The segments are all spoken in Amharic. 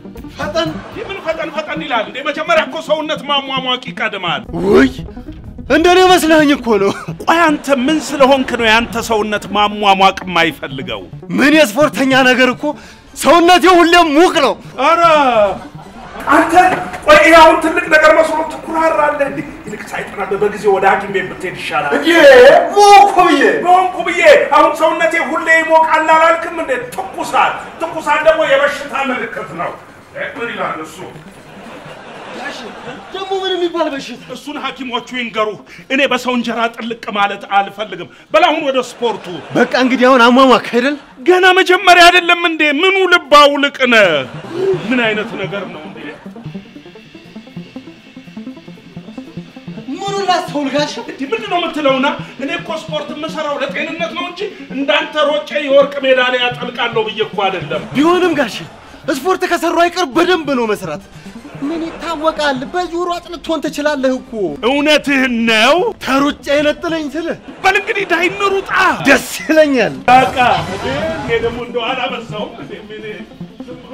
ፈጠን ምን ፈጠን ፈጠን ይላል እንዴ? መጀመሪያ እኮ ሰውነት ማሟሟቅ ይቀድማል። ውይ እንደኔ መስለኸኝ እኮ ነው። ቆይ አንተ ምን ስለሆንክ ነው ያንተ ሰውነት ማሟሟቅ የማይፈልገው? ምን የስፖርተኛ ነገር እኮ ሰውነቴ ሁሌም ሙቅ ነው። ኧረ አንተ ቆይ ይሄ አሁን ትልቅ ነገር መስሎ ትኩራራለህ እንዴ? ይልቅ ሳይጠናበህ በጊዜ ወደ ሐኪም ቤት ብትሄድ ይሻላል። እንዴ ሞኩ ብዬ በሆንኩ ብዬ አሁን ሰውነቴ ሁሌ ይሞቃል አላልክም እንዴ? ትኩሳት ትኩሳት ደግሞ የበሽታ ምልክት ነው። እ፣ ምን ይላል እሱ? ደግሞ ምን የሚባል በሽታ? እሱን ሐኪሞቹ ይንገሩህ። እኔ በሰው እንጀራ ጥልቅ ማለት አልፈልግም። በል አሁን ወደ ስፖርቱ። በቃ እንግዲህ አሁን አሟሟክ አይደል? ገና መጀመሪያ አይደለም እንዴ? ምኑ ልባው ልቅ ነህ? ምን አይነት ነገር ነው እንዴ? ምኑን ላስተውል ጋሽ? እንዲህ ምንድን ነው የምትለውና? እኔ እኮ ስፖርት የምሰራው ለጤንነት ነው እንጂ እንዳንተ ሮጬ የወርቅ ሜዳሊያ ጠልቃለሁ ብዬ እኮ አይደለም። ቢሆንም ጋሽ ስፖርት ከሰሩ አይቀር በደንብ ነው መስራት። ምን ይታወቃል፣ በጆሮ አጥንቶን ትችላለህ እኮ። እውነትህን ነው። ተሩጫ የነጥለኝ ስልህ በል እንግዲህ ዳይ እንሩጣ። ደስ ይለኛል። በቃ እኔ ደግሞ እንደው አላበዛውም እንዴ? ምን ዝም ብሎ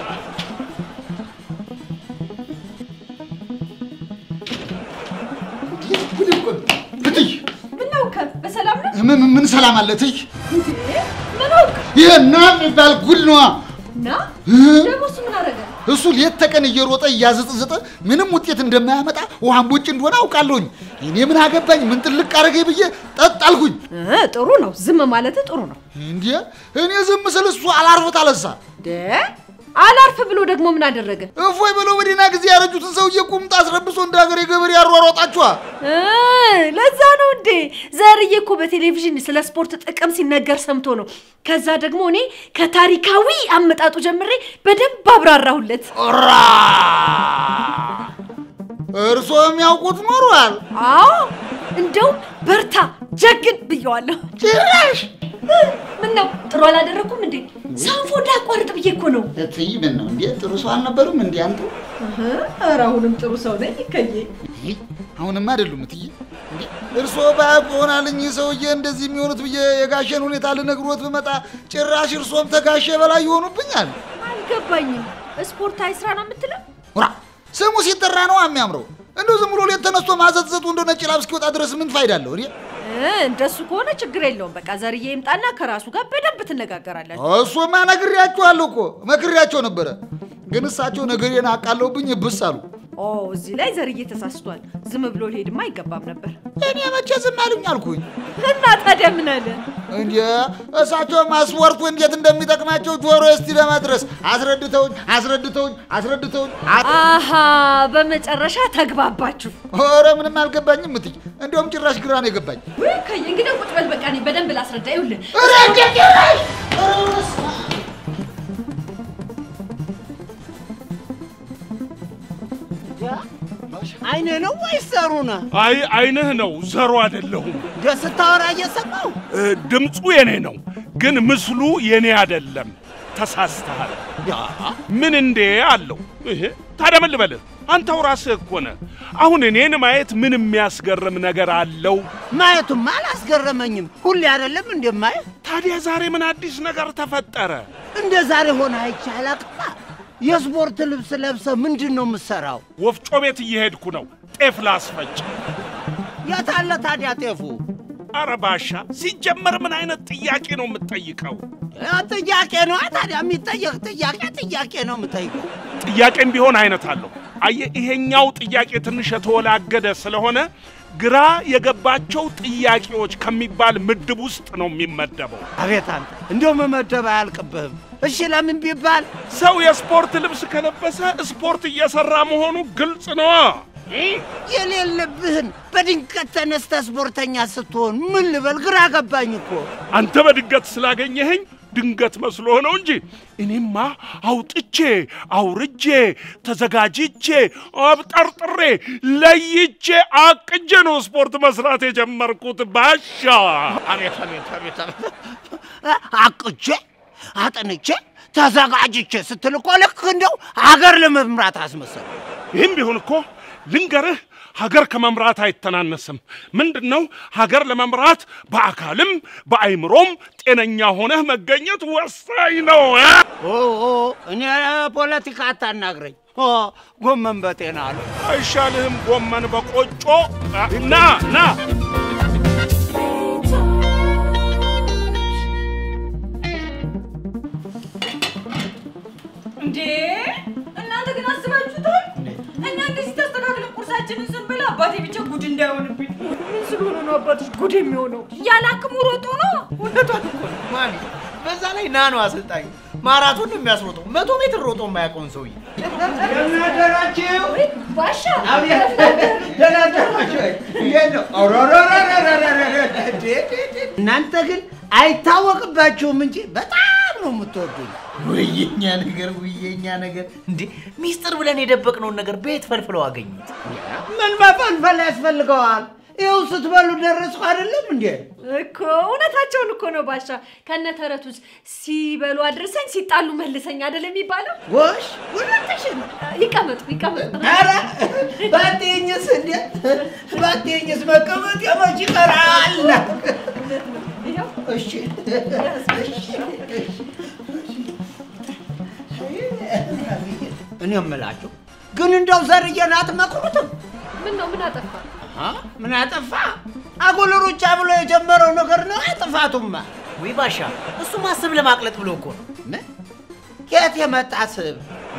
እትይ ምን ነው ከ በሰላም ነው ምን ምን ሰላም አለ እትይ? እንዴ? ምን አውቅ ይሄ ና የሚባል ጉድ ነዋ። እና ደግሞ እሱ ምን አደረገ? እሱ ሌት ተቀን እየሮጠ እያዘጠዘጠ ምንም ውጤት እንደማያመጣ ውሃን ቦጭ እንደሆነ አውቃለሁኝ። እኔ ምን አገባኝ? ምን ጥልቅ አረገኝ ብዬ ጠጥ አልኩኝ። እ ጥሩ ነው ዝም ማለት ጥሩ ነው። እንዴ እኔ ዝም ስል እሱ አላርፎት አለሳ። ደ አላርፍ ብሎ ደግሞ ምን አደረገ? እፎይ ብሎ በደህና ጊዜ ያረጁትን ሰውዬ ቁምጣ አስረብሶ እንደ ሀገር የገበሬ ያሯሯጣችኋ። እ ለዛ ነው እንዴ ዘርዬ እኮ በቴሌቪዥን ስለ ስፖርት ጥቅም ሲነገር ሰምቶ ነው። ከዛ ደግሞ እኔ ከታሪካዊ አመጣጡ ጀምሬ በደንብ አብራራሁለት። ራ እርሶ የሚያውቁት ኖሯል። አዎ እንደውም በርታ ጀግን ብየዋለሁ። ጭራሽ ምን ነው ጥሩ አላደረኩም እንዴ? ሳንፎ እንዳያቋርጥ ብዬ እኮ ነው። እትይ ምን ነው እንዴ? ጥሩ ሰው አልነበሩም እንዴ አንተ? እህ፣ ኧረ አሁንም ጥሩ ሰው ነኝ ከዬ። ይህ አሁንማ አይደሉም እትዬ። እንዴ እርስዎ ባያውቁ ይሆናል እኚህ ሰውዬ እንደዚህ የሚሆኑት ብዬ የጋሼን ሁኔታ ልነግሮት ብመጣ ጭራሽ እርስዎም ተጋሼ በላይ ይሆኑብኛል። አልገባኝም። ስፖርታዊ ስራ ነው የምትለው? ራ ስሙ ሲጠራ ነው የሚያምረው። እንደው ዝም ብሎ ሌት ተነስቶ ማዘጥዘጡ እንደ ነጭ ላብ እስኪወጣ ድረስ ምን ፋይዳ አለው? እኔ እ፣ እንደሱ ከሆነ ችግር የለውም። በቃ ዘርዬ ይምጣና ከራሱ ጋር በደንብ ትነጋገራላችሁ። እሱማ ነግሬያቸዋለሁ እኮ መክሬያቸው ነበረ። ግን እሳቸው ነገሬን አቃለውብኝ ብስ አሉ። ኦ እዚህ ላይ ዘርዬ ተሳስቷል። ዝም ብሎ ሊሄድማ አይገባም ነበር። እኔ መቼ ዝም አሉኝ አልኩኝ። እና ታዲያ ምን አለ? እንዴ እሳቸውማ ስፖርቱ እንዴት እንደሚጠቅማቸው ጆሮ እስቲ ለመድረስ አስረድተውኝ አስረድተውኝ አስረድተውኝ አ- አሃ በመጨረሻ ተግባባችሁ። ኧረ ምንም አልገባኝም እትዬ። እንዲያውም ጭራሽ ግራ ነው የገባኝ። ወይ ከዬ እንግዲህ ቁጭ በል በቃ እኔ በደንብ ላስረዳ። ይኸውልህ ኧረ እንዴት ጭራሽ ኧረ በስመ አብ። አይነ ነው ወይስ ዘሩ ነው? አይ አይንህ ነው ዘሩ አይደለሁም። ደስ ስታወራ እየሰማው እ፣ ድምፁ የኔ ነው፣ ግን ምስሉ የኔ አይደለም። ተሳስተሃል። ምን እንዴ አለው። ይሄ ታዲያ ምን ልበልህ? አንተው ራስህ እኮ ነህ። አሁን እኔን ማየት ምን የሚያስገርም ነገር አለው? ማየቱማ አላስገረመኝም። ሁሌ አይደለም እንደማየ ታዲያ ዛሬ ምን አዲስ ነገር ተፈጠረ? እንደ ዛሬ ሆነ አይቼ አላቅማ። የስፖርት ልብስ ለብሰ ምንድን ነው የምትሰራው? ወፍጮ ቤት እየሄድኩ ነው ጤፍ ላስፈጭ። የታለ ታዲያ ጤፉ? አረ ባሻ፣ ሲጀመር ምን አይነት ጥያቄ ነው የምትጠይቀው? ያ ጥያቄ ነው ታዲያ የሚጠየቅ ጥያቄ ጥያቄ ነው የምጠይቀው። ጥያቄም ቢሆን አይነት አለው። አየህ፣ ይሄኛው ጥያቄ ትንሽ የተወላገደ ስለሆነ ግራ የገባቸው ጥያቄዎች ከሚባል ምድብ ውስጥ ነው የሚመደበው። አቤት አንተ እንዲያው መመደብ አያልቅብህም። እሺ ለምን ቢባል ሰው የስፖርት ልብስ ከለበሰ ስፖርት እየሰራ መሆኑ ግልጽ ነዋ። የሌለብህን በድንገት ተነስተ ስፖርተኛ ስትሆን ምን ልበል ግራ ገባኝ እኮ። አንተ በድንገት ስላገኘኸኝ ድንገት መስሎህ ነው እንጂ እኔማ አውጥቼ አውርጄ ተዘጋጅቼ አብጠርጥሬ ለይቼ አቅጄ ነው ስፖርት መስራት የጀመርኩት። ባሻ አቤት አቤት አቤት አቤት አቅቼ አጥንቼ ተዘጋጅቼ ስትል እኮ ልክ እንደው አገር ለመምራት አስመሰል። ይህም ቢሆን እኮ ልንገርህ፣ ሀገር ከመምራት አይተናነስም። ምንድን ነው ሀገር ለመምራት በአካልም በአይምሮም ጤነኛ ሆነህ መገኘት ወሳኝ ነው። እ? ኦ ኦ፣ እኔ ፖለቲካ አታናግረኝ። ኦ ጎመን በጤና አለ። አይሻልህም? ጎመን በቆጮ ና ና እንዴ እናንተ ግን አስባችሁታል? እኛ እንደዚህ ተስተካክለን ቁርሳችንን ስንበላ አባቴ ብቻ ጉድ እንዳይሆንብኝ። ምን ስለሆነ ነው አባትሽ ጉድ የሚሆነው? ያለ አቅሙ ሮጦ ነው። እውነቷን እኮ ነው ማሚ። በዛ ላይ ና ነው አሰልጣኝ ማራቶን ነው የሚያስሮጠው። መቶ ሜትር ሮጦ የማያውቀውን ሰውዬ ደናደራችሁ ባሻ ደናደራችሁ እንዴት ነው? እናንተ ግን አይታወቅባችሁም እንጂ በጣም ነው የምትወዱኝ። ውየኛ ነገር ውየኛ ነገር እንዴ ሚስጥር ብለን የደበቅነውን ነገር ቤት ፈልፍለው አገኙት። ምን መፈልፈል ያስፈልገዋል? ይኸው ስትበሉ ደረስኩ አይደለም እንዴ? እኮ እውነታቸውን እኮ ነው ባሻ። ከነ ተረቱስ ሲበሉ አድርሰኝ ሲጣሉ መልሰኝ አይደል የሚባለው? ጎሽ እውነትሽን ነው። ይቀመጡ ይቀመጡ። ኧረ ባትይኝስ እንዴ ባትይኝስ መቀመጥ የመች ይቀራል። ይኸው እሺ እኔ የምላችሁ ግን እንደው ዘርዬን አትመክሩትም? ምን ነው ምን አጠፋ? አ? ምን አጠፋ? አጉል ሩጫ ብሎ የጀመረው ነገር ነው ጥፋቱማ። ወይ ባሻ እሱ ማስብ ለማቅለጥ ብሎ እኮ ነው። ምን? የት የመጣ ስብ?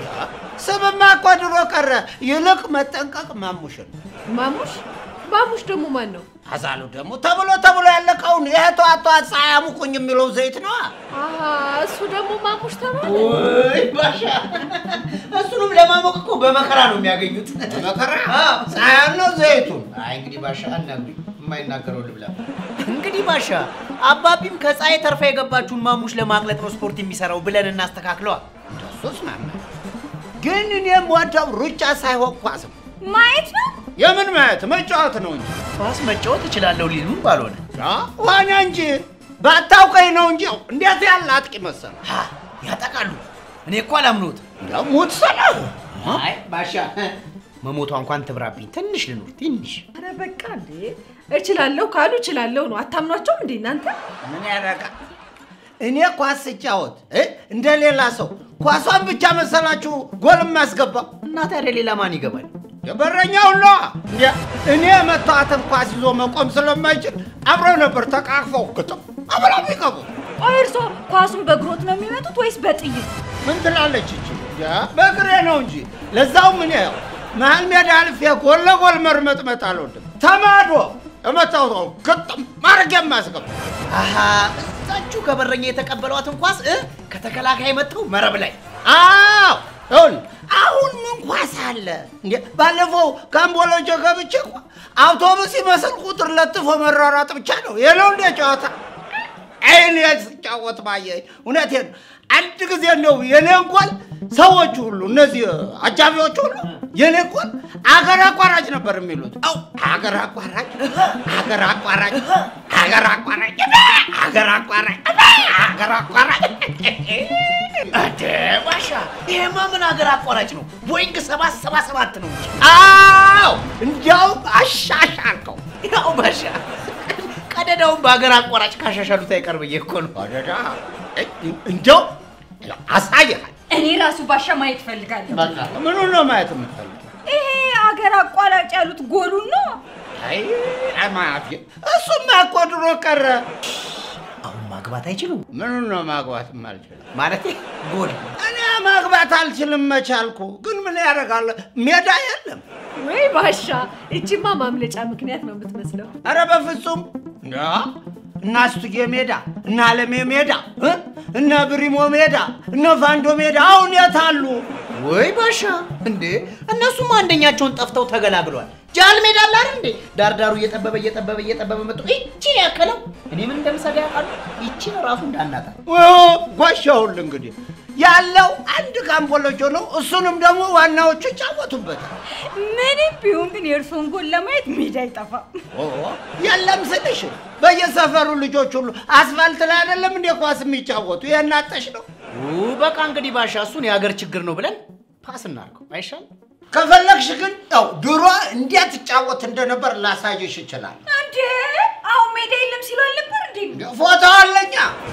ስብማ እኮ ድሮ ቀረ። ይልቅ መጠንቀቅ ማሙሽን ማሙሽ ማሙሽ ደግሞ ማን ነው? አዛሉ ደግሞ ተብሎ ተብሎ ያለቀውን ይሄ ጠዋት ጠዋት ፀሐይ አሙቁኝ የሚለው ዘይት ነዋ። አሀ እሱ ደግሞ ማሙሽ ተባለ። ወይ ባሻ እሱንም ለማሞቅ እኮ በመከራ ነው የሚያገኙት። መከራ ፀሐይ ነው ዘይቱን አይ እንግዲህ ባሻ አናግሪ የማይናገረው ልብላ። እንግዲህ ባሻ አባቢም ከፀሐይ ተርፋ የገባችውን ማሙሽ ለማቅለጥ ነው ስፖርት የሚሰራው ብለን እናስተካክለዋል። እንደሱስ ማማ ግን እኔም ወደው ሩጫ ሳይሆን ኳስ ነው። ማየት ነው የምን ማየት መጫወት ነው እንጂ ኳስ መጫወት እችላለሁ ሊሉም ባልሆነ አ? ሆነ እንጂ ባታውቀኝ ነው እንጂ እንዴት ያለ አጥቂ መሰለ ሀ ያጠቃሉ። እኔ እኮ አላምኖት። እንደው ሙት ስለ አይ ባሻ መሞቷ እንኳን ትብራብኝ። ትንሽ ልኑር ትንሽ። አረ በቃ እንዴ እችላለሁ ካሉ እችላለሁ ነው። አታምኗቸውም እንዴ እናንተ? ምን ያደርጋል? እኔ ኳስ ስጫወት እ? እንደ ሌላ ሰው ኳሷን ብቻ መሰላችሁ ጎል የማስገባው እና ታዲያ ሌላ ማን ይገባል? የበረኛው ነው። እንዴ እኔ የመታዋትን ኳስ ይዞ መቆም ስለማይችል አብረው ነበር ተቃቅፈው ግጥም አብረው የሚገቡ። ቆይ እርሶ ኳሱን በእግሮት ነው የሚመጡት ወይስ በጥይት? ምን ትላለች እቺ? ያ በእግሬ ነው እንጂ ለዛውም እኔ ያው መሀል ሜዳ አልፌ ጎል ለጎል መርመጥመጥ አልወድም። ተማዶ የመታወት ግጥም ማድረግ የማስገባ አሀ እዛችሁ ከበረኛ የተቀበሏትን ኳስ እ ከተከላካይ መጥተው መረብ ላይ አዎ ይኸውልህ አሁን ምን ኳስ አለ እንዴ? ባለፈው ካምቦሎጆ ገብቼ እኮ አውቶቡስ ይመስል ቁጥር ለጥፎ መሯሯጥ ብቻ ነው የለው እንደ ጨዋታ። አይን ስጫወት ባየኝ እውነቴን ነው። አንድ ጊዜ ነው የኔን ጎል ሰዎቹ ሁሉ እነዚህ አጃቢዎቹ ሁሉ የኔን ጎል አገር አቋራጭ ነበር የሚሉት። አው አገር አቋራጭ፣ አገር አቋራጭ፣ አገር አቋራጭ፣ አገር አቋራጭ፣ አገር አቋራጭ እንደ ባሻ ይሄማ ምን ሀገር አቋራጭ ነው? ቦይንግ ሰባት ሰባ ሰባት ነው እንጂ። አዎ እንዲያው አሻሻልከው። ያው ባሻ ቀደዳውን በሀገር አቋራጭ ካሻሻሉት አይቀር ብዬ እኮ ነው። አደዳ እንዲያው አሳይሃል። እኔ ራሱ ባሻ ማየት ፈልጋለሁ። በቃ ምኑን ነው ማየት የምትፈልገው? ይሄ አገር አቋራጭ ያሉት ጎሉን ነው። አይ አማፊ እሱማ እኮ ድሮ ቀረ። አሁን ማግባት አይችሉም ምኑን ነው ማግባት የማልችለው? ማለት ጎል እኔ ማግባት አልችልም መቻልኩ፣ ግን ምን ያደርጋል ሜዳ የለም። ወይ ባሻ፣ እቺማ ማምለጫ ምክንያት ነው የምትመስለው። ኧረ በፍጹም እንዳ እነ አስቱጌ ሜዳ እነ አለሜ ሜዳ እ? እነ ብሪሞ ሜዳ እነ ፋንዶ ሜዳ አሁን የት አሉ? ወይ ባሻ እንዴ እነሱም አንደኛቸውን ጠፍተው ተገላግሏል። ጃል ሜዳ አለ አይደል እንዴ ዳርዳሩ እየጠበበ እየጠበበ እየጠበበ መጥቶ ይቺን ያከለው እኔ ምን እንደምሰጋ ያውቃሉ። ይቺን ራሱ እንዳናጣ ጓሻውል እንግዲህ ያለው አንድ ካምቦሎጆ ነው። እሱንም ደግሞ ዋናዎቹ ይጫወቱበታል። ምንም ቢሆን ግን የእርሶን ጎል ለማየት ሜዳ አይጠፋም። ኦ፣ የለም ስልሽ በየሰፈሩ ልጆች ሁሉ አስፋልት ላይ አይደለም እንደ ኳስ የሚጫወቱ የናጠሽ ነው። ኡ፣ በቃ እንግዲህ ባሻ እሱን የሀገር ችግር ነው ብለን ፓስ እናድርገው አይሻል? ከፈለግሽ ግን ያው ድሮ እንዴት ትጫወት እንደነበር ላሳይሽ ይችላል። እንዴ አሁን ሜዳ የለም ሲሉ አልነበር እንዴ? ፎቶ አለኛ።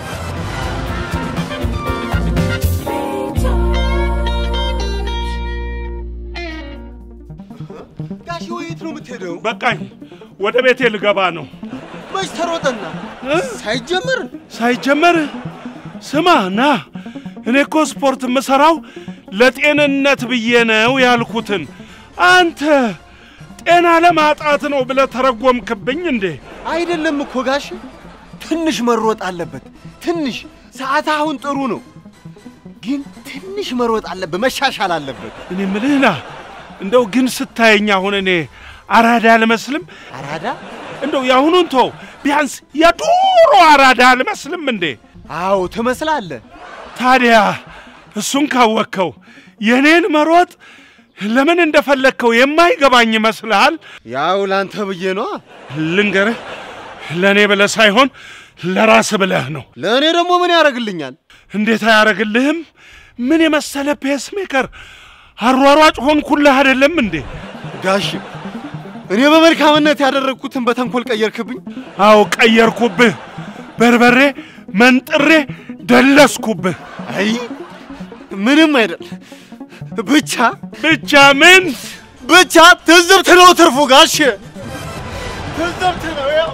ጋሽ ወዴት ነው የምትሄደው? በቃኝ፣ ወደ ቤቴ ልገባ ነው። መች ተሮጠና ሳይጀምር ሳይጀመር ስማ ና፣ እኔ እኮ ስፖርት የምሰራው ለጤንነት ብዬ ነው ያልኩትን አንተ ጤና ለማጣት ነው ብለህ ተረጎምክብኝ እንዴ? አይደለም እኮ ጋሽ፣ ትንሽ መሮጥ አለበት። ትንሽ ሰዓት አሁን ጥሩ ነው፣ ግን ትንሽ መሮጥ አለበት፣ መሻሻል አለበት። እኔ ምልህ ና፣ እንደው ግን ስታየኝ አሁን እኔ አራዳ አልመስልም? አራዳ? እንደው የአሁኑን ተው፣ ቢያንስ የዱሮ አራዳ አልመስልም እንዴ? አዎ ትመስላለህ። ታዲያ እሱን ካወቅከው የእኔን መሮጥ ለምን እንደፈለግከው የማይገባኝ ይመስልሃል? ያው ላንተ ብዬ ነዋ። ልንገርህ፣ ለእኔ ብለህ ሳይሆን ለራስህ ብለህ ነው። ለእኔ ደግሞ ምን ያደርግልኛል? እንዴት አያረግልህም? ምን የመሰለ ፔስሜከር አሯሯጭ ሆንኩልህ አይደለም እንዴ? ጋሽ እኔ በመልካምነት ያደረግኩትን በተንኮል ቀየርክብኝ። አዎ ቀየርኩብህ። በርበሬ መንጥሬ ደለስኩብህ። አይ ምንም አይደል። ብቻ ብቻ ምን ብቻ ትዝብት ነው ትርፉ ጋሽ፣ ትዝብት ነው ያው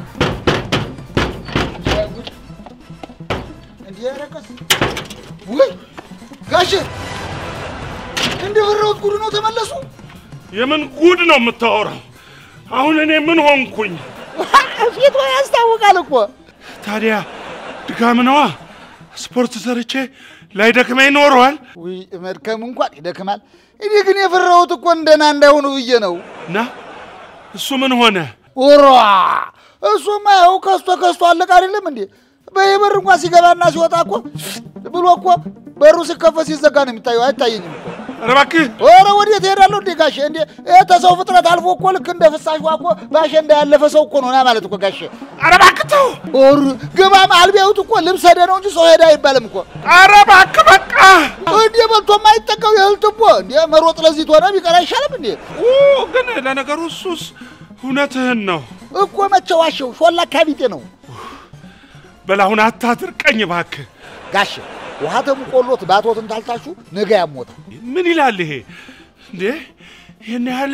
እንዲህ ያረቀስ ወይ ጋሼ እንደ ፈራሁት ጉድ ነው ተመለሱ። የምን ጉድ ነው የምታወራው? አሁን እኔ ምን ሆንኩኝ? ፊቷ ያስታውቃል እኮ። ታዲያ ድካም ነዋ። ስፖርት ሰርቼ ላይ ደክመኝ ኖረዋል። ውይ መድከም እንኳን ይደክማል። እኔ ግን የፈራሁት እኮ እንደና እንዳይሆኑ ብዬ ነው። እና እሱ ምን ሆነ? ኡራ እሱማ ያው ከስቶ ከስቶ አለቀ አይደለም እንዴ? በየበር እንኳን ሲገባና ሲወጣ እኮ ብሎ እኮ በሩ ሲከፈት ሲዘጋ ነው የሚታየው። አይታየኝም እኮ። ኧረ እባክህ ኧረ ወዴት እሄዳለሁ እንዴ ጋሼ? እንዴ ይሄ ተሰው ፍጥረት አልፎ እኮ ልክ እንደ ፍሳሽ ውሃ እኮ በአሸንዳ ያለፈ ሰው እኮ ነው ና ማለት እኮ ጋሼ። ኧረ እባክህ ተው! ኦር ግባ መሀል ቢያዩት እኮ ልብስ ሄደ ነው እንጂ ሰው ሄደ አይባልም እኮ። ኧረ እባክህ በቃ! እንዴ በልቶ የማይጠቀው የእህል ትቦ እንዴ መሮጥ ለዚህ ትሆነ ቢቀር አይሻልም እንዴ? ኡ ግን ለነገሩ እሱስ እውነትህን ነው። እኮ መቼ ዋሸው? ሾላ ካቢጤ ነው በል አሁን አታድርቀኝ እባክህ። ጋሼ። ውሃ ተሙቆሎት ባቶትን ታልታሹ ነገ ያሞታል። ምን ይላል ይሄ እንዴ? ይህን ያህል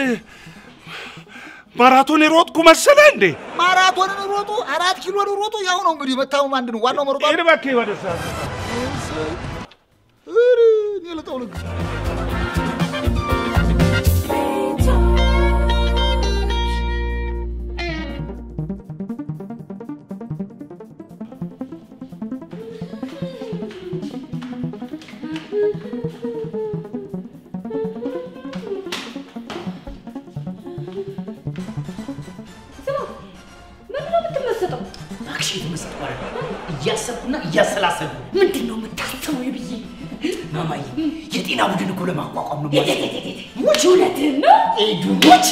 ማራቶን የሮጥኩ መሰለ እንዴ? ማራቶንን ሮጡ፣ አራት ኪሎን ሮጡ። ያው ነው እንግዲህ መታመም አንድ ነው። ዋናው መሮጥ ሄድ እባክህ ወደ እዛ። እኔ ልጠውልግ ምንድን ነው የምትመሰጠው? እባክሽ የተመሰጥኩ አይደለም፣ እያሰብኩና እያሰላሰልኩ ነው። ምንድን ነው የምታስበው? ብዬ ማማዬ የጤና ቡድን እኮ ለማቋቋም ነው። ሙች እውነትህን ነው? ኤዱሞች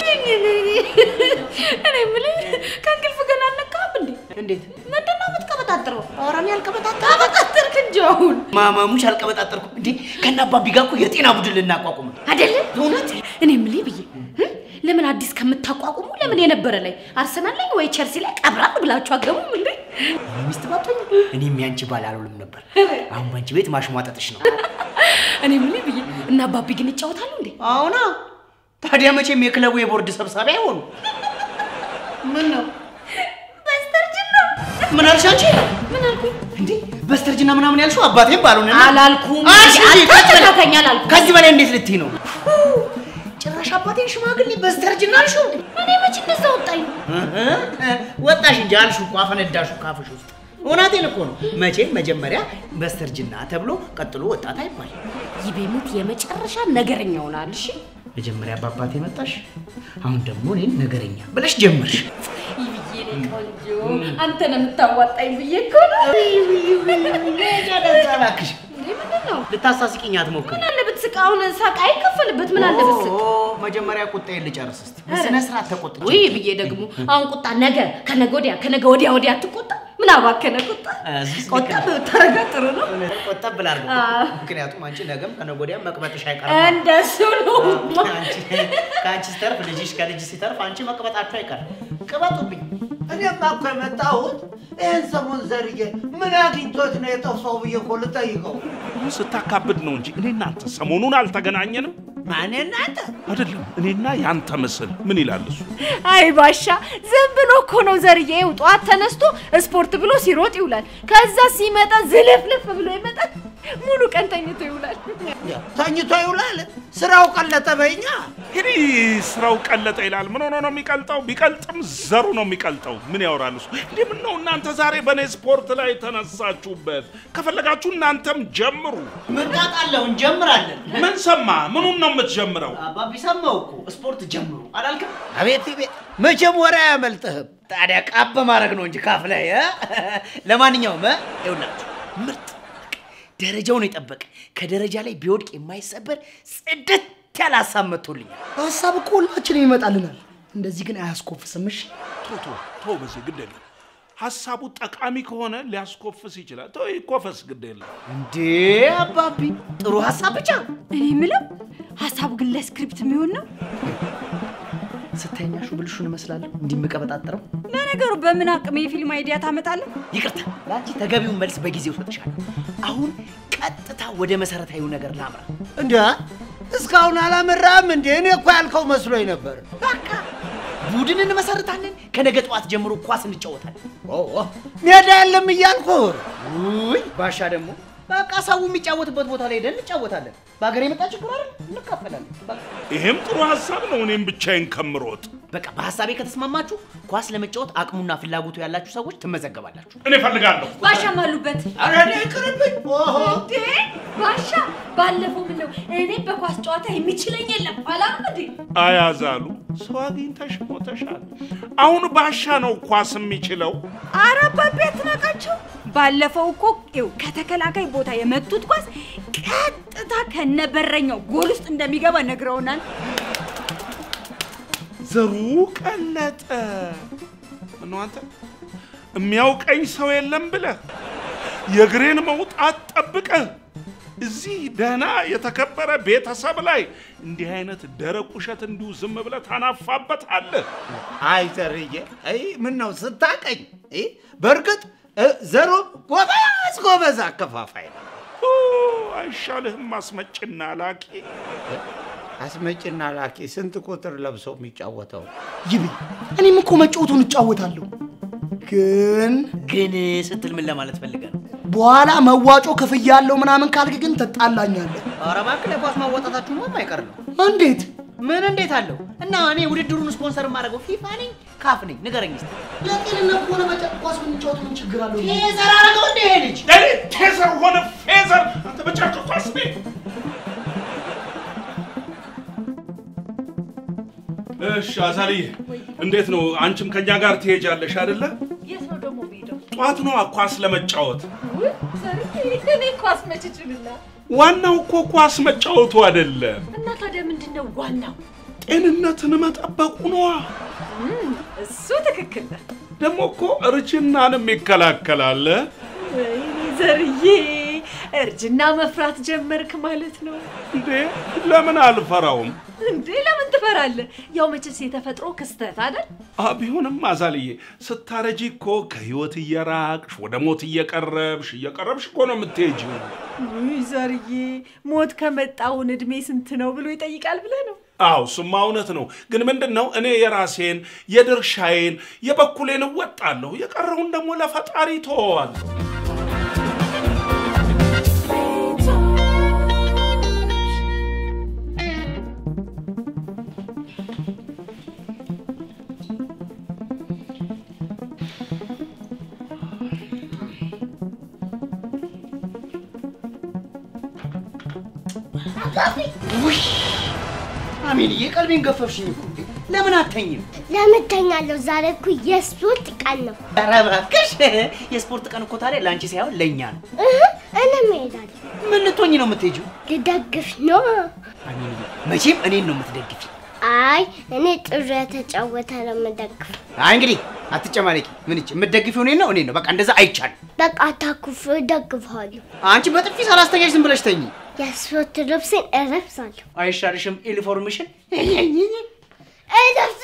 እኔ የምልህ ከእንቅልፍ ገና አልነቃህም እንዴ? እንዴት ምንድን ነው የምትቀበጣጥረው? ኧረ እኔ አልቀበጣጥርም። ቀበጣጠርክ እንጂ አሁን ማማሙሽ አልቀበጣጠርኩም እንዴ? ከነ አባቢ ጋር እኮ የጤና ቡድን ልናቋቁም ነው። አይደለም እውነት እኔ የምልህ ብዬ እ? ለምን አዲስ ከምታቋቁሙ ለምን የነበረ ላይ አርሰናል ላይ ወይ ቸልሲ ላይ ቀብራር ብላችሁ አገቡም እንዴ? ሚስት ባቶኝ እኔም ያንቺ ባል አልሆንም ነበር። አሁን ባንቺ ቤት ማሽሟጠጥሽ ነው። እኔ የምልህ ብዬ እና አባቢ ግን ይጫወታሉ እንዴ? አሁና ታዲያ መቼም የክለቡ የቦርድ ሰብሳቢ አይሆኑ። ምን ነው በስተርጅና ምን አልሽ አንቺ? ምን አልኩኝ? እንዴ በስተርጅና ምናምን ያልሽው አባቴም ባልሆነ አላልኩም። አልሽ እንጂ ከዚህ በላይ- አታተካከኝ አላልኩም። ከዚህ በላይ እንዴት ልትይ ነው? ጭራሽ አባቴን ሽማግሌ በስተርጅና አልሽው? እኔ መች እንደዛ ወጣኝ? ወጣሽ እንጂ አልሽው እኮ አፈነዳሽው ካፍሽ ውስጥ። እውነቴን እኮ ነው። መቼም መጀመሪያ በስተርጅና ተብሎ ቀጥሎ ወጣት አይባል። ይቤሙት የመጨረሻ ነገረኛ ሆናል። እሺ መጀመሪያ በአባቴ መጣሽ፣ አሁን ደግሞ እኔን ነገረኛ ብለሽ ጀመርሽ። ይብዬ እኔ ቆንጆ አንተ ነው የምታዋጣኝ ብዬ እኮ ነው። እባክሽ እንዴ ምንድን ነው? ልታሳስቂኝ አትሞክሪ። ምን አለ ብትስቅ? አሁን ሳቅ አይከፈልበት። ምን አለ ብትስቅ? ኦ፣ መጀመሪያ ቁጣዬን ልጨርስ እስቲ። በስነ ስርዓት ተቆጥቼ ውይ ብዬ ደግሞ አሁን ቁጣ ነገ ከነገ ወዲያ ከነገ ወዲያ ወዲያ አትቆጣ። ምን አባከነ ቁጣ ቆጠብ ብታረጋ ጥሩ ነው። ቆጠብ ብላ አድርገው። አዎ። ምክንያቱም አንቺ ነገም ከነገ ወዲያም መቅበጥሽ አይቀርም። እንደሱ ነው። አንቺ- ከአንቺ ሲተርፍ ልጅሽ ከልጅ ሲተርፍ አንቺ መቅበጣችሁ አይቀርም። ቅበጡብኝ። እኔማ እኮ የመጣሁት ይህን ሰሞን ዘርዬ ምን አግኝቶት ነው የጠፋው ብዬ እኮ ልጠይቀው። አሁን ስታካብድ ነው እንጂ እኔ እናንተ ሰሞኑን አልተገናኘንም ማን እናንተ? አይደለም? እኔና ያንተ ምስል ምን ይላል እሱ? አይ ባሻ ዝም ብሎ እኮ ነው ዘርዬ። ይኸው ጠዋት ተነስቶ ስፖርት ብሎ ሲሮጥ ይውላል። ከዛ ሲመጣ ዝልፍልፍ ብሎ ይመጣል። ሙሉ ቀን ተኝቶ ይውላል። ተኝቶ ይውላል። ስራው ቀለጠ በኛ። እንግዲህ ስራው ቀለጠ ይላል። ምን ሆኖ ነው የሚቀልጠው? ቢቀልጥም ዘሩ ነው የሚቀልጠው። ምን ያወራል እሱ? እንዲህ ምን ነው እናንተ ዛሬ በእኔ ስፖርት ላይ ተነሳችሁበት? ከፈለጋችሁ እናንተም ጀምሩ። ምርቃት አለው እንጀምራለን። ምን ሰማ? ምኑን ነው የምትጀምረው? አባቢ ሰማው እኮ ስፖርት ጀምሩ አላልክም? አቤት ቤት መቼም ወሬ አያመልጥህም። ታዲያ ቃብ በማድረግ ነው እንጂ ካፍ ላይ እ? ለማንኛውም እ? ይኸውላችሁ ምርጥ በቃ ደረጃውን የጠበቀ ከደረጃ ላይ ቢወድቅ የማይሰበር ጽድት ያለ ሀሳብ መጥቶልኛል። ሀሳብ እኮ ሁላችንም ይመጣልናል። እንደዚህ ግን አያስኮፍስም። እሺ ቶ ቶ ቶ በዚህ ግድ የለም። ሀሳቡ ጠቃሚ ከሆነ ሊያስኮፍስ ይችላል። ቶ ይኮፈስ፣ ግድ የለም። እንዴ አባቢ ጥሩ ሀሳብ ብቻ እኔ የምለው ሀሳቡ ግን ለስክሪፕት የሚሆን ነው። ስተኛሹ ብልሹን እመስላለሁ እንዲህ የምቀበጣጥረው። ለነገሩ በምን አቅም የፊልም አይዲያ ታመጣለህ? ይቅርታ ለአንቺ ተገቢውን መልስ በጊዜው ሰጥሻለሁ። አሁን ቀጥታ ወደ መሰረታዊ ነገር ላምራ። እንዲ እስካሁን አላመራም እንዴ? እኔ እኮ ያልከው መስሎኝ ነበር። በቃ ቡድን እንመሰርታለን። ከነገ ጠዋት ጀምሮ ኳስ እንጫወታለን። ሜዳ የለም እያልኩ ውይ ባሻ ደግሞ በቃ ሰው የሚጫወትበት ቦታ ላይ ሄደን እንጫወታለን። በሀገር የመጣ ችግር አይደል? እንካፈላለን። በቃ ይሄም ጥሩ ሀሳብ ነው። እኔም ብቻዬን ከምሮጥ በቃ በሀሳቤ ከተስማማችሁ ኳስ ለመጫወት አቅሙና ፍላጎቱ ያላችሁ ሰዎች ትመዘገባላችሁ። እኔ እፈልጋለሁ። ባሻም አሉበት። ኧረ እኔ ይቅርብኝ። ኦሆ እንዴ ባሻ ባለፈው ምን ነው እኔ በኳስ ጨዋታ የሚችለኝ የለም አላም እንዴ አያዛሉ ሰው አግኝተሽ ሞተሻል። አሁን ባሻ ነው ኳስ የሚችለው። ኧረ አባቤ አትናቃቸው። ባለፈው እኮ ይኸው ከተከላካይ ቦታ የመቱት ኳስ ቀጥታ ከነበረኛው ጎል ውስጥ እንደሚገባ ነግረውናል። ዘሩ ቀለጠ። ምነው አንተ የሚያውቀኝ ሰው የለም ብለህ የእግሬን መውጣት ጠብቀህ እዚህ ደህና የተከበረ ቤተሰብ ላይ እንዲህ አይነት ደረቅ ውሸት እንዲሁ ዝም ብለህ ታናፋበታለህ። አይ ዘርዬ፣ አይ ምን ነው ስታቀኝ? እ፣ በእርግጥ እ፣ ዘሩ ጎበዝ ጎበዝ አከፋፋይ ነው። ኦ፣ አይሻልህም አስመጭና ላቂ? አስመጭና ላኪ ስንት ቁጥር ለብሶ የሚጫወተው ይብ እኔም እኮ መጫወቱን እጫወታለሁ። ግን ግን ስትል ምን ለማለት ፈልገህ ነው? በኋላ መዋጮ ክፍያ ያለው ምናምን ካልክ ግን ትጣላኛለህ። ኧረ እባክህ ለኳስ ማዋጣታችሁ ነው የማይቀር ነው። እንዴት? ምን እንዴት አለው? እና እኔ ውድድሩን ስፖንሰር የማደርገው ፊፋ ነኝ ካፍ ነኝ? ንገረኝ እስኪ። ለጤንነት ከሆነ መጫ- ኳስ ብንጫወት ምን ችግር አለው? ቴዘር አደረገው እንደ ይሄ ልጅ እኔ ቴዘር ሆነ ፌዘር አንተ በጨርቅ ኳስ ቤት እሺ አዛልዬ፣ እንዴት ነው? አንቺም ከኛ ጋር ትሄጃለሽ አይደለ? የት ነው ደግሞ የምሄደው? ጠዋት ነዋ ኳስ ለመጫወት። ውይ ዘርዬ እኔ ኳስ መች እችልና ዋናው እኮ ኳስ መጫወቱ አይደለም፣ እና ታዲያ ምንድን ነው ዋናው? ጤንነትን መጠበቁ ነዋ። እሱ ትክክል ነህ። ደግሞ እኮ እርጅናንም ይከላከላል። ወይኔ ዘርዬ እርጅና መፍራት ጀመርክ ማለት ነው እንዴ ለምን አልፈራውም? እንዴ? ለምን ትፈራለህ? ያው መቼስ የተፈጥሮ ክስተት አይደል? አ ቢሆንም አዛልዬ ስታረጂ እኮ ከህይወት እየራቅሽ ወደ ሞት እየቀረብሽ እየቀረብሽ እኮ ነው የምትሄጂው። ውይ ዘርዬ ሞት ከመጣውን እድሜ ስንት ነው ብሎ ይጠይቃል ብለህ ነው? አዎ እሱማ እውነት ነው። ግን ምንድን ነው እኔ የራሴን የድርሻዬን የበኩሌን እወጣለሁ፣ የቀረውን ደግሞ ለፈጣሪ ተወዋል። ውይ አሜልዬ ቀልቤን ገፈፍሽኝ እኮ። ለምን አተኝም? ለምን ተኛለሁ? ዛሬ እኮ የስፖርት ቀን ነው። ኧረ እባክሽ የስፖርት ቀን እኮ ታዲያ ለአንቺ ሳይሆን ለእኛ ነው። እህ፣ እኔም እሄዳለሁ። ምን ልትሆኝ ነው የምትሄጂው? ልደግፍ ነው። አሜልዬ መቼም እኔን ነው የምትደግፊ። አይ እኔ ጥሩ የተጫወተ ነው የምደግፈው። አይ እንግዲህ አትጨማለቂ። ምን እቺ የምትደግፊው እኔን ነው እኔን ነው። በቃ እንደዛ አይቻልም። በቃ አታኩፍ፣ እደግፈዋለሁ። አንቺ በጥፊ ሳላስተኛሽ ዝም ብለሽ ተኝ። የስፖርት ልብሴን እለብሳለሁ። አይሻልሽም? ኢንፎርሜሽን እለብስ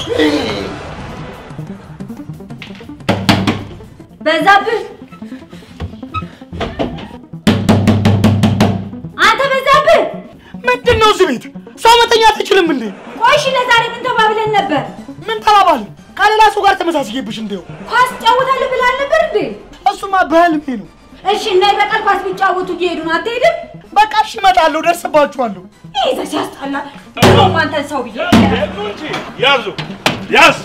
በዛብህ አንተ በዛብህ ምንድን ነው እዚህ ቤት ሰው መተኛት አትችልም እንዴ? ቆይ እሺ ለዛሬ ምን ተባብለን ነበር? ምን ተባባልን? ከሌላ ሰው ጋር ተመሳስዬብሽ እንደው ኳስ ጫወታለሁ ብለህ አልነበር እንዴ? እሱማ በህልሜ ነው። እሺ እና በቀል ኳስ ቢጫወቱ እየሄዱ ነው አትሄድም? በቃ እሺ እመጣለሁ፣ ደርስባችኋለሁ። ይሄ ዘ ሲያስጠላ ደግሞ አንተን ሰው ብዬ ሄዱ እንጂ ያዙ ያዝ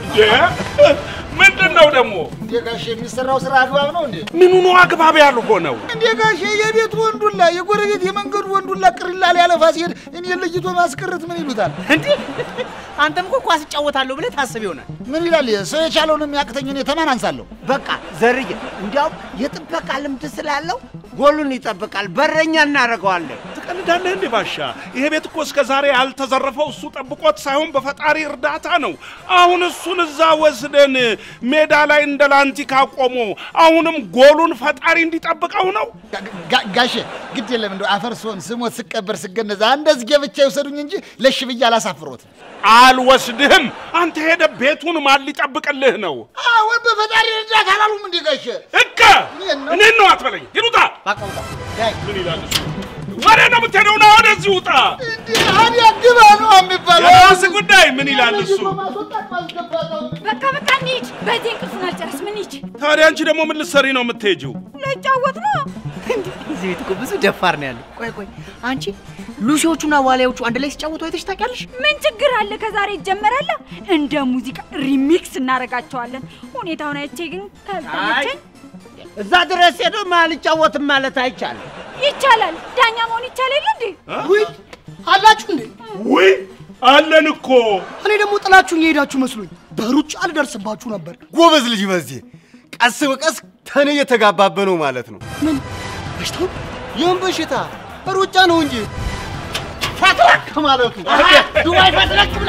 ምንድን ነው ደግሞ? እንዴ ጋሼ የሚሰራው ስራ አግባብ ነው እንዴ? ምኑ ነው አግባብ ያልሆነው? እንዴ ጋሼ የቤት ወንዱላ የጎረቤት የመንገዱ ወንዱላ ቅሪላ ሊያለፋ ሲሄድ እኔ ለይቶ ማስቀረት ምን ይሉታል? እንዴ አንተም እኮ ኳስ እጫወታለሁ ብለህ ታስብ ይሆናል። ምን ይላል? ሰው የቻለውን የሚያቅተኝ እኔ ተማን አንሳለሁ። በቃ ዘርዬ፣ እንዲያውም የጥበቃ ልምድ ስላለው ጎሉን ይጠብቃል። በረኛ እናደርገዋለን። ትቀልዳለህ እንዴ ባሻ? ይሄ ቤት እኮ እስከ ዛሬ ያልተዘረፈው እሱ ጠብቆት ሳይሆን በፈጣሪ እርዳታ ነው። አሁን እሱን እዛ ወስደን ሜዳ ላይ እንደ ላንቲካ ቆሞ አሁንም ጎሉን ፈጣሪ እንዲጠብቀው ነው። ጋ- ጋ- ጋሼ ግድ የለም እንደው አፈር ስሆን ስሞት ስቀበር ስገነዛ እንደዚህ ገብቻ ይውሰዱኝ እንጂ ለሽ ብዬ አላሳፍሮት። አልወስድህም። አንተ ሄደ ቤቱን ማን ሊጠብቅልህ ነው? አሁን በፈጣሪ እርዳታ አላሉም እንዴ ጋሼ? እከ እኔን ነው አትበለኝ። ይሉጣ በቃ ውጣ። ዳይ ምን ይላል እሱ? ወደ ነው የምትሄደው? ና ወደዚህ ውጣ። እንዴ አዲያ ግባ ነው የሚባለው። የራስህ ጉዳይ። ምን ይላል እሱ? ማስወጣት ማስገባት ነው። በቃ በቃ እንሂድ። በዚህ እንቅልፉን አልጨርስ ምን ሂድ ታዲያ አንቺ ደግሞ ምን ልትሰሪ ነው የምትሄጂው? ልጫወት ነው። እዚህ ቤት እኮ ብዙ ደፋር ነው ያለው። ቆይ ቆይ አንቺ ሉሲዎቹና ዋሊያዎቹ አንድ ላይ ሲጫወቱ አይተሽ ታውቂያለሽ? ምን ችግር አለ? ከዛሬ ይጀመራል። እንደ ሙዚቃ ሪሚክስ እናደርጋቸዋለን። ሁኔታውን አይቼ ግን ካልተመቸኝ እዛ ድረስ ሄዶ አልጫወትም ማለት አይቻልም። ይቻላል። ዳኛ መሆን ይቻል የለ እንዴ? ውይ አላችሁ እንዴ? ውይ አለን እኮ እኔ ደግሞ ጥላችሁኝ የሄዳችሁ መስሎኝ በሩጫ ልደርስባችሁ ነበር። ጎበዝ ልጅ በዚህ ቀስ በቀስ ተኔ እየተጋባበ ነው ማለት ነው። ምን በሽታው ይህም በሽታ ሩጫ ነው እንጂ ፈትለክ ማለቱ ዱባይ ፈትለክ ብላ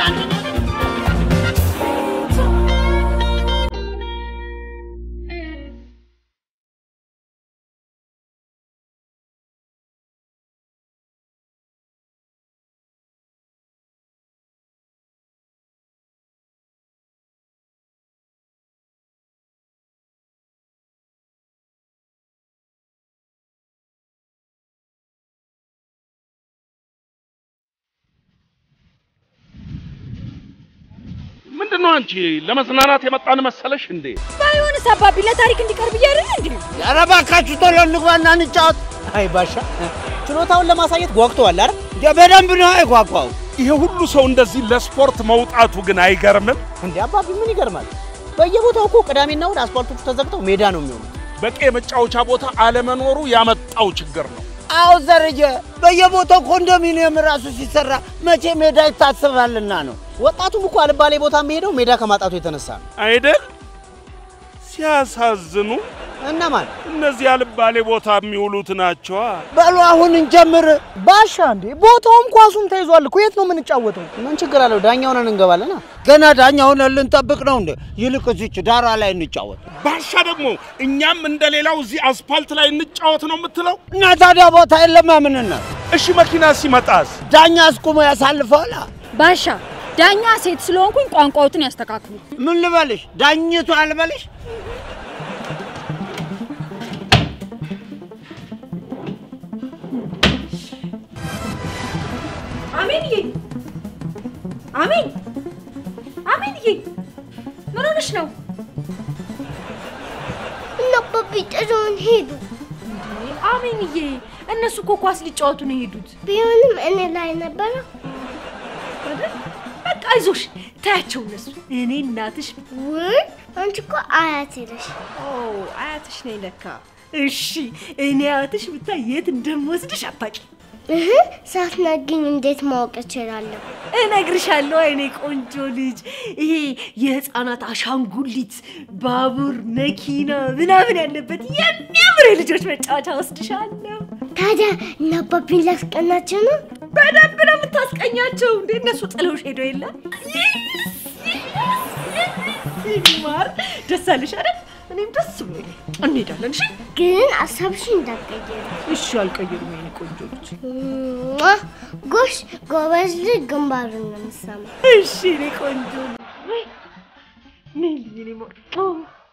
ምንድን ነው አንቺ ለመዝናናት የመጣን መሰለሽ እንዴ? ባይሆንስ አባቢ ለታሪክ እንዲቀርብ እያደረግ እንዴ? ኧረ እባካችሁ ቶሎ እንግባና እንጫወት። አይ ባሻ ችሎታውን ለማሳየት ጓጉተዋል አይደል? እንደ በደንብ ነው አይጓጓው። ይሄ ሁሉ ሰው እንደዚህ ለስፖርት መውጣቱ ግን አይገርምም? እንዴ አባቢ ምን ይገርማል? በየቦታው እኮ ቅዳሜና እሑድ አስፋልቶቹ ተዘግተው ሜዳ ነው የሚሆኑት። በቂ የመጫወቻ ቦታ አለመኖሩ ያመጣው ችግር ነው። አዎ ዘርዬ፣ በየቦታው ኮንዶሚኒየም ራሱ ሲሰራ መቼ ሜዳ ይታሰባልና ነው። ወጣቱም እኮ አልባሌ ቦታ የሚሄደው ሜዳ ከማጣቱ የተነሳ ነው። አይደል? ሲያሳዝኑ እነማን እነዚህ አልባሌ ቦታ የሚውሉት ናቸዋ። በሉ አሁን እንጀምር። ባሻ እንዴ ቦታውም ኳሱም ተይዟል እኮ የት ነው የምንጫወተው? ምን ችግር አለው? ዳኛ ሆነን እንገባለና። ገና ዳኛ ሆነን ልንጠብቅ ነው እንዴ? ይልቅ እዚች ዳራ ላይ እንጫወት ባሻ ደግሞ እኛም እንደሌላው እዚህ አስፋልት ላይ እንጫወት ነው የምትለው? እና ታዲያ ቦታ የለማ ምንና እሺ መኪና ሲመጣስ? ዳኛ አስቁሞ ያሳልፈዋላ። ባሻ ዳኛ ሴት ስለሆንኩኝ ቋንቋዎትን ያስተካክሉ። ምን ልበልሽ? ዳኝቱ አልበልሽ? አሜንዬ አሜን አሜንዬ ምን ሆነሽ ነው? እና አባቢ ጥለውን ሄዱ። አሜንዬ እነሱ እኮ ኳስ ሊጫወቱ ነው የሄዱት ቢሆንም እኔ ላይ ነበረ። አይደል? በቃ አይዞሽ ታያቸው እነሱ እኔ እናትሽ ውይ አንቺ እኮ አያቴ ነሽ። ኦ አያትሽ ነኝ ለካ እሺ እኔ አያትሽ ብታይ የት እንደምወስድሽ አታውቂ እህ ሳትነግኝ እንዴት ማወቅ እችላለሁ? እነግርሻለሁ አይኔ ቆንጆ ልጅ ይሄ የህፃናት አሻንጉሊት ባቡር መኪና ምናምን ያለበት የሚያምር የልጆች መጫወቻ ወስድሻለሁ ታዲያ እና አባቢን ላስቀናቸው ነው? በደንብ ነው የምታስቀኛቸው። እንዴ እነሱ ጥለውሽ ሄደው የለ ማር ደስ አለሽ አይደል? እኔም ደስ ብሎኝ እንሄዳለን። እሺ ግን ሀሳብሽን እንዳትቀይሪ። እሺ፣ አልቀየሩም የኔ ቆንጆ ልጅ። ሟ! ጎሽ ጎበዝ ልጅ ግንባሩን ነው የምትሰማው። እሺ የኔ ቆንጆ ወይ ነይ የኔ ማር ኦ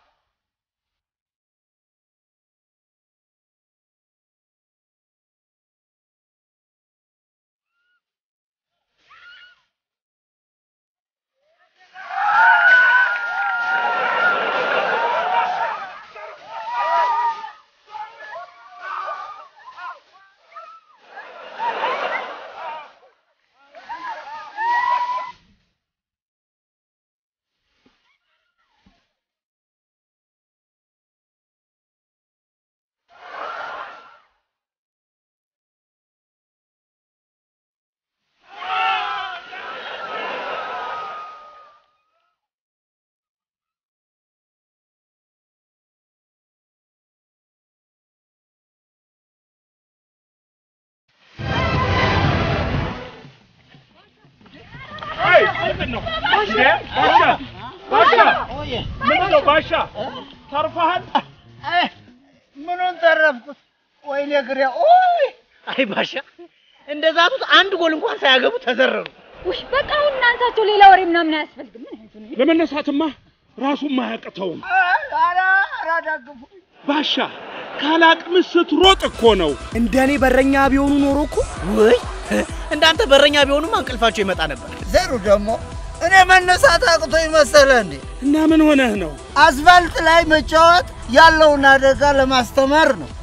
አይ ምንድን ነው እንዴ? ባሻ ባሻ ምንድን ነው ባሻ ተርፈሃል? ምኑን ተረፍኩት? ወይኔ ግሬ ኦይ አይ ባሻ እንደ ዛቱት አንድ ጎል እንኳን ሳያገቡ ተዘረሩ። ውይ በቃ አሁን እናንሳቸው። ሌላ ወሬ ምናምን አያስፈልግም። ምን አይነት ነው? ለመነሳትማ ራሱም አያቅተውም። ኧረ ኧረ ደግፉ ባሻ ካላቅምስ ስትሮጥ እኮ ነው። እንደኔ በረኛ ቢሆኑ ኖሮ እኮ ውይ እንዳንተ በረኛ ቢሆኑማ እንቅልፋቸው ይመጣ ነበር። ዘሩ ደግሞ እኔ መነሳት አቅቶ ይመሰለ እንዴ? እና ምን ሆነህ ነው? አስፋልት ላይ መጫወት ያለውን አደጋ ለማስተማር ነው።